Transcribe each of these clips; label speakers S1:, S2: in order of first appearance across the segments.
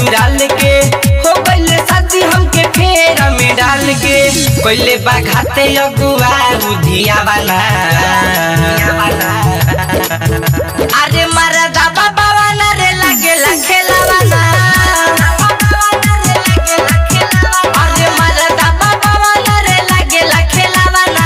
S1: ससुराल के हो गइले शादी हमके फेर में डाल के कोइले बाघाते अगुआ बुधिया वाला अरे मरदा बाबा वाला रे लगे लखेला वाला अरे मरदा बाबा वाला रे लगे लखेला वाला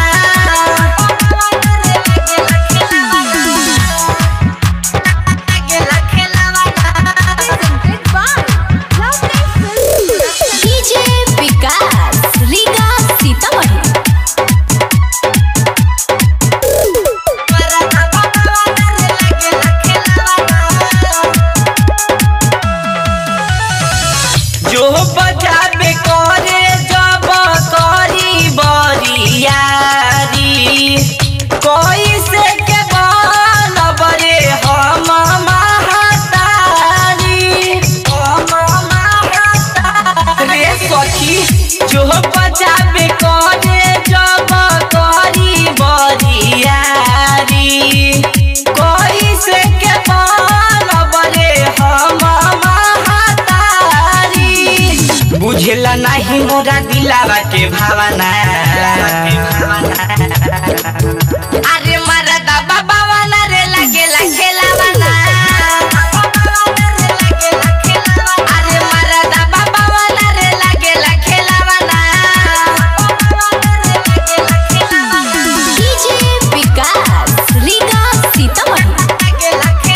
S2: presented by Lovely Films. DJ Vikas, Riga Sitamarhi.
S1: जो बजाबे करे जब करी बरियारी कोई से के बनब रे हम महतारी हम महतारी रे सखी जो बजाबे करे जब करी बरियारी कोई से के बनब रे हम महतारी बुझेला नहीं मोरा दिलावा के भावना अरे मरदा बाबा वाला रे लगे लखेला वाला अरे मरदा बाबा वाला रे लगे लखेला वाला
S2: DJ Vikas, Riga Sitamarhi.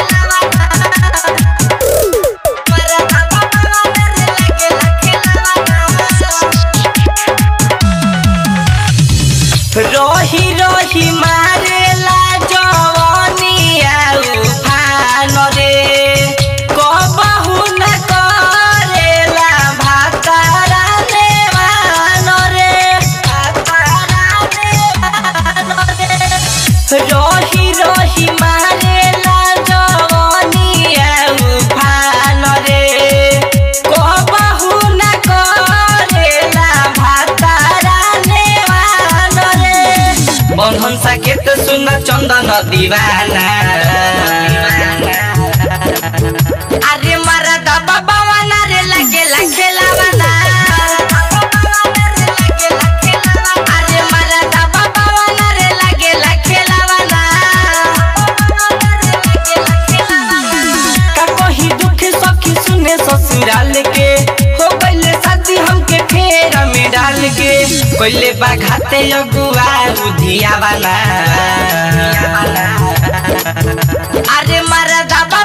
S1: रही रही मारेला जवनिया उफान रे कबहु न करेला भातारा देवान रे भातारा देवान रे रही रही मारेला जवनिया उफान रे कबहु न करेला भातारा देवान रे बन्धन साकेत सुन चन्दन दिवाना अरे मरदा बाबा वाला रे लगे लखेला वाला अरे मरदा बाबा वाला रे लगे लखेला वाला का कही दुख सखी सुने ससुराल के हो गइले शादी हमके फेर में डाल के कोइले बाघाते अगुआ बुधिया वाला अरे मरदा